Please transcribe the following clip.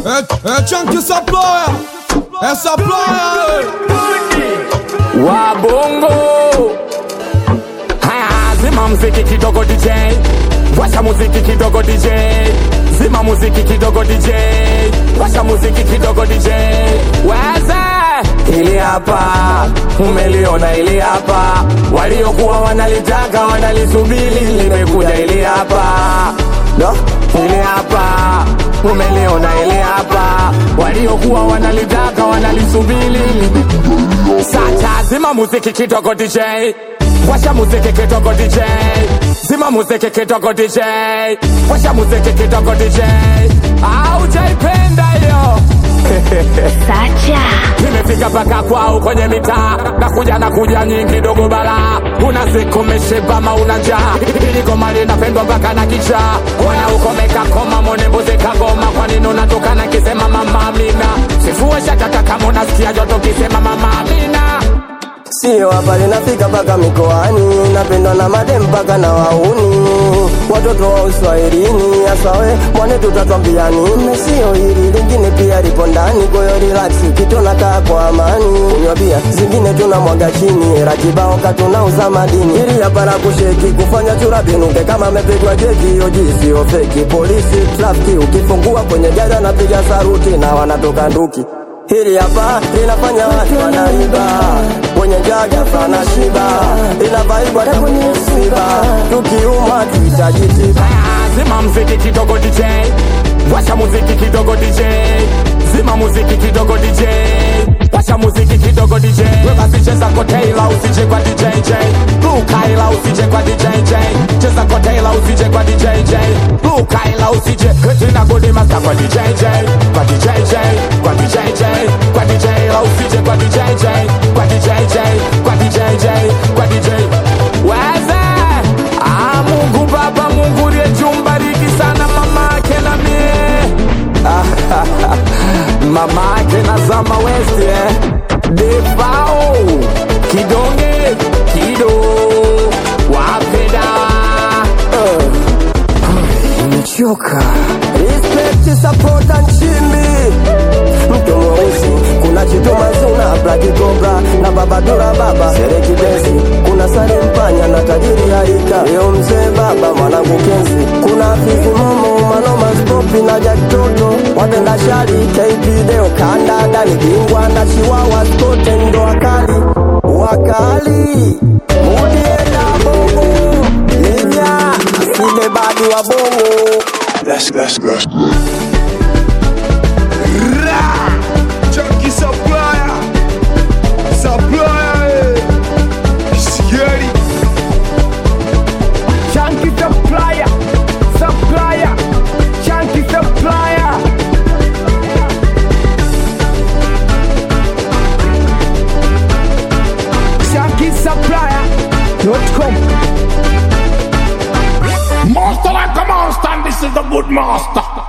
É, é tchan que saploia, é saploia, Wabongo Haya, zima muziki kidogo DJ Washa muziki kidogo DJ Zima muziki kidogo DJ Washa muziki kidogo DJ Weze Hili hapa Umeliona hili hapa Waliokuwa wanalitaka wanalisubiri Limekuja hili hapa Do Hili hapa Umeliona hili hapa Waliokuwa wanalitaka wanalisubiri Sacha zima muziki kidogo DJ Washa muziki kidogo DJ Zima muziki kidogo DJ Washa muziki kidogo DJ Aujaipenda hiyo Sacha. Nimefika mpaka kwao kwenye mitaa Nakuja na kuja nyingi dogo bala Una siku umeshiba ama una njaa Hili goma linapendwa mpaka na kicha Oya ukomeka koma mone mbuzi kagoma Kwa nini unatoka na kisema mama Amina Sifue shatata kama unasikia joto kisema mama Amina Sio hapa linafika mpaka mikoani, napendwa na madem mpaka na wauni, watoto wa uswahilini. Hasa we mwane, tutatwambia nini? Sio hili lingine pia lipo ndani, kwa hiyo relax, kitona kaa kwa amani, kunywa bia zingine tunamwaga chini, rakibao katunauza madini, ili hapa la kusheki kufanya chura binuke kama amepigwa jeki, hiyo sio feki. Polisi trafiki, ukifungua kwenye gari anapiga saruti na wanatoka nduki Hili hapa linafanya watu wanaiba kwenye jaga sana shiba, inavaibwa na kwenye msiba, tukiumwa tuhitaji tiba. Zima muziki kidogo DJ Washa muziki kidogo DJ Zima muziki kidogo DJ Washa muziki kidogo DJ We basi cheza koteila usije kwa DJ J Lukaila usije kwa DJ J Cheza koteila usije kwa DJ J Lukaila usije Tina godi masta kwa DJ J Kwa DJ J Kwa DJ J Kwa DJ la usije kwa DJ J Kwa DJ J Kwa DJ J Kwa DJ Weze Ah, Mungu Baba, Mungu uliyejumbariki sana mama yake na mie mama yake na Zama West eh. Defao kidonge kido wapeda Nimechoka. Respect, support and chimbi. Mtu mweusi kuna chituma zuna Black Cobra na baba dura baba Sereki Benzi kuna Sare Mpanya na tajiri Harika Leo mzee baba mwanangu Kenzi kuna Fizi Momo Manoma Stopi na Jack Toto Watenda shari KP Deo Kanda Dani Bingwa na Chiwawa Skote ndo wakali Wakali Mudienda bongo Livya Asile badi wa bongo That's that's that's Chunky supplier, supplier, eh. Scary. Chunky supplier supplier Chunky supplier Chunky supplier.com Master like a monster, and this is the good master.